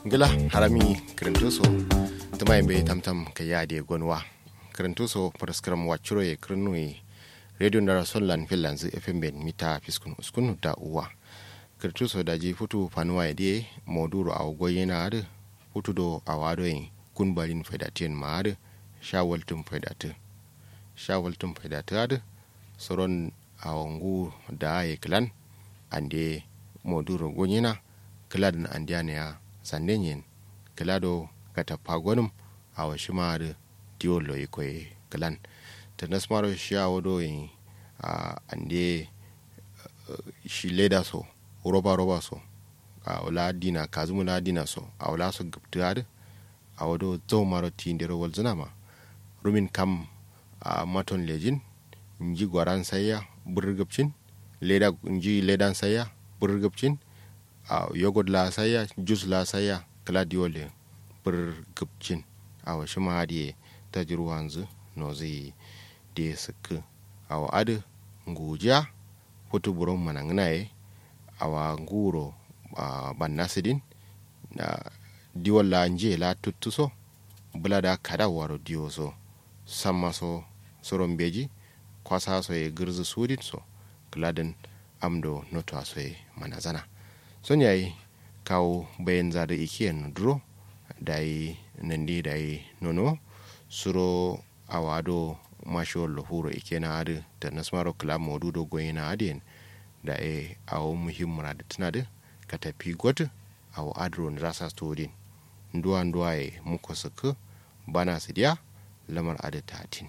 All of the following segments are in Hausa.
gila harami kirintuso tuma be tamtam ka yaade gonwa kirintuso paraskram wacuro e kirnui radio ndara sonlan finlands fm ben mita fiskun uskun da uwa kirintuso daji futu fanuwa e die moduro aw goyena ade futu do awado e kunbalin faidatin ma ade shawaltum faidatu shawaltum faidatu ade soron awangu da e klan ande moduro gonyena kiladin andiane ya sandenyen kilado kata pagonum awa shimar diolo ikoy kilan ta nasmaro shi a wado yin a ande shi leda so roba roba so a wala dina kazumu la dina so a wala so gabtiyar a wado zo maro ti ndero wal ma rumin kam a maton lejin nji gwaran sayya burgabcin leda nji ledan sayya burgabcin a yogurt la saya juice la saya kala diwole bir gubcin a washi ma hadiye ta jiru wanzu no zai de suku a wa adu nguja putu buron manangnaye a wa nguro a ban nasidin na diwol la nje la tuttuso bula da kada waro diwo so samma so soron beji kwasa so e girzu sudin so kladin amdo noto so e manazana son yayi kawo bayan zada ikiyan duro da yi nandi da yi nono suro a wado mashiwar lahuro ike na adi da nasmaro club modu do goyi na adiyan da e awo muhimmura da tuna da ka tafi gwata awo adro na rasa stodin nduwa nduwa ya muku suku bana su diya lamar adi tatin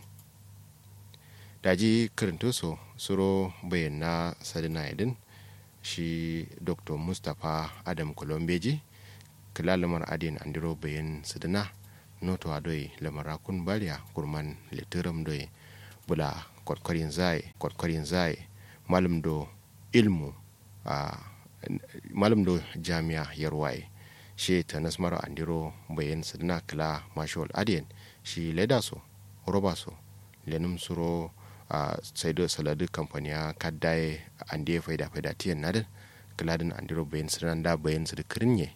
daji karinto so suro bayan na sadina idin shi dr mustapha adam kolombeji kila lamar adin andiro bayan sidina noto adoi lamar akun bariya kurman litiram doi bula kwatkwarin zai kwatkwarin zai malam do ilmu a malam do jami'a yarwaye shi ta nasmar andiro bayan sidina kila mashawal adin shi leda so roba so lenum suro a uh, sai da saladu kamfaniya kaddaye an da ya faida faida tiyan nadin kiladin an diro bayan su da bayan su da kirinye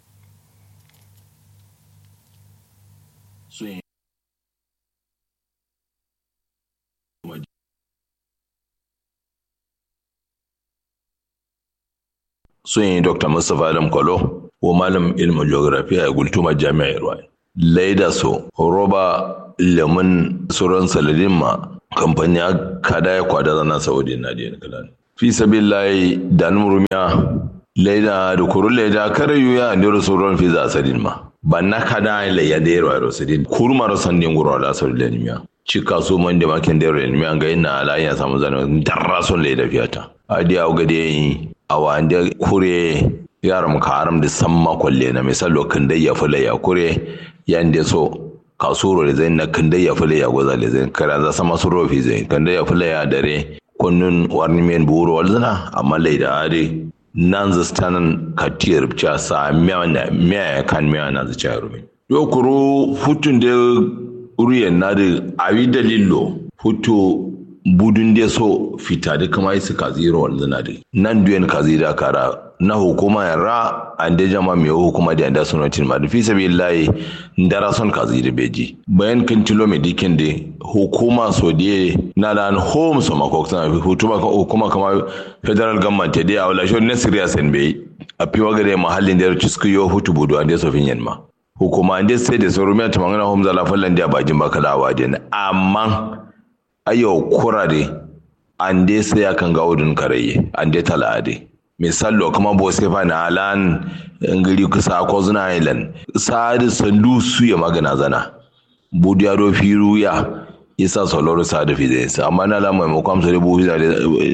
sun yi dr mustapha adam kwalo wa malam ilmin geography a gultuma jami'ar ruwa laida so roba lemun sauran saladin ma kamfani kada ya kwada zana saudi na da kalan fi sabillahi da nurumiya laida da kuru laida kare yuya ne sauran fi za sadin ma ba na kada la ya da yaro sadin kuru maro sandin guro da saudi da nimiya cika so man da makin da yaro nimiya ga ina ala ya samu zana darra son laida fiyata adi au ga yi a wanda kure yaram ka aram da samma kwalle na misal lokin da ya fula ya kure yanda so kasuro da zai na kanda ya fule ya goza da zai kara za sama su rofi zai kanda ya fule ya dare kunnun warni men buru walzana amma lai da are nan za stanan katiyar cha sa miya na miya kan miya na za cha rumi yo kuro futun da uriyan na da awi dalilo futu budun da so fita da kama su kaziro walzana da nan duyan kazira kara na hukuma yara an da jama mai hukuma da yanda sunatin ma fi sabi layi ndara son kazi da beji bayan kan tilo mai dikin da hukuma so da na da home so mako tana hukuma hukuma kama federal government da ya wala shon nasiriya sen bai a fi waga da mahallin da ya ci yo hutu budu an da so fin yanma hukuma an da sai da so rumiya ta mangana home zala fallan da bajin baka da awa da amma ayo kurare an da sai akan ga udun karaye an da talade misallo kuma bo sai fa na alan ngiri kusa ko zuna island sadi sandu su ya magana zana budu ya do firu ya isa soloro sadi fi zai amma na lamai mu kwamsa da budu fiza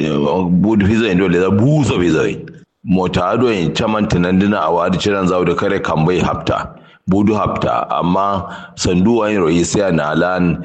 budu fiza indo da buso fiza mota ado in chaman tunan dina a wadi ciran zawo da kare kambai hafta budu hafta amma sandu wani royi sai na alan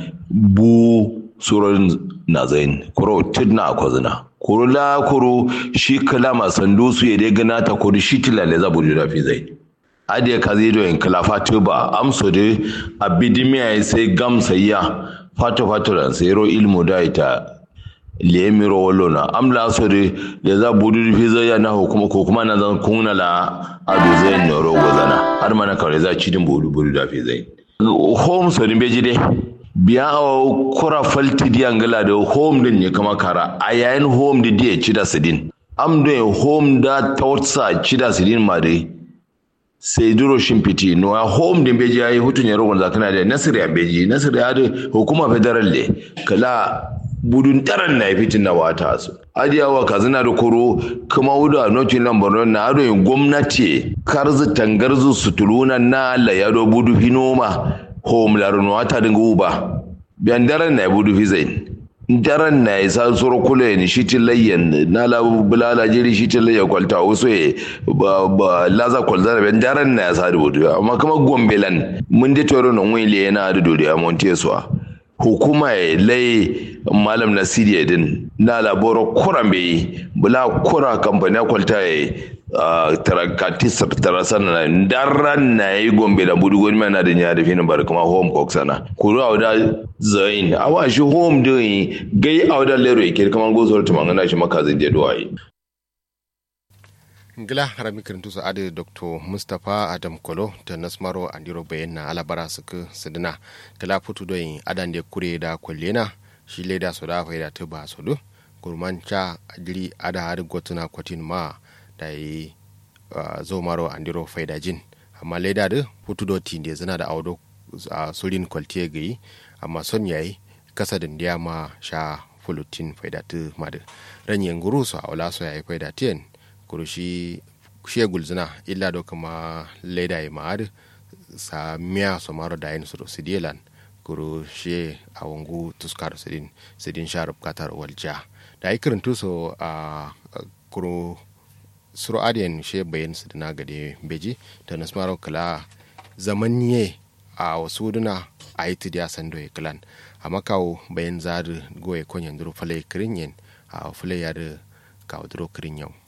bu surorin na zain kuro tidna a kwazina kuru la kuru shi kalama sandu su ya dai gana ta kuru shi tilale za budu da fi zai adiya ka zai doyin kala fatu ba amso da abidimiya ya sai gamsa ya fatu fatu da sai ro ilmu da ita lemiro wallo na amla so de ya za budu fi zai ya na hukuma ko kuma na zan kunna la adu zai ne rogo zana har mana kawai za ci din budu budu da fi zai home so din beji de biya a kura falti diyan gala da home din ne kama kara a yayin home da diya ci da sidin am do home da tawtsa ci da sidin ma dai sai duro shimfiti no a home din beji yayi hutun ya rogon zakana da nasir ya beji nasir ya da hukuma federal le kala budun taran na fitin na wata su adiyawa kazina da koro kuma wuda notin lambar na ado yin gwamnati karzu tangarzu sutuluna na la yado budu finoma home larun wata dinga uba biyan daren na budu fi zain daren na isa soro kula ni shi tilayyan na la bulala jiri shi tilayya kwalta wasu ya ba ba laza kwalza biyan daren na ya sa da budu amma kuma gombelan mun de toro na wile yana da dodiya monteswa hukuma ya lai malam nasiri din na laboro kuran bai bula kura kamfani kwalta ya tarakati tarasan na daran na yi gombe da budu gwani na da ya da finin bari kuma home cook sana kuru a da zain a wa shi home din gai a wadda lero yake kamar gozar tumangana shi makazin da duwaye gila harami kirintu su adi dr mustapha adam kolo ta nasmaro andiro bayan na alabara suka sidina gila putu doyin adan da kure da kwallena shi leda su da faida ta ba su du gurman cha adiri ada hari gotuna kwatin ma da yi zo maro andiro faida jin amma leda da putu do tinde zana da audo a surin kwaltiye gayi amma son yayi kasa da ma sha fulutin faida ta madu ranyen guru su a wala su yayi faida tiyan kuru shi shi gulzina illa do kama leda ya ma'ad sa miya so maro da yin suru sidilan kuru shi a wangu tuskar sidin sidin sharub katar walja da yi kirin tuso a kuru suru adiyan shi bayan sidina gade beji da nasmaro kala zaman ye a wasu duna a yi tidiya sando ya kilan a makawo bayan zari goye konyan duru falai kirin yin a falai ya da kawo duro kirin yau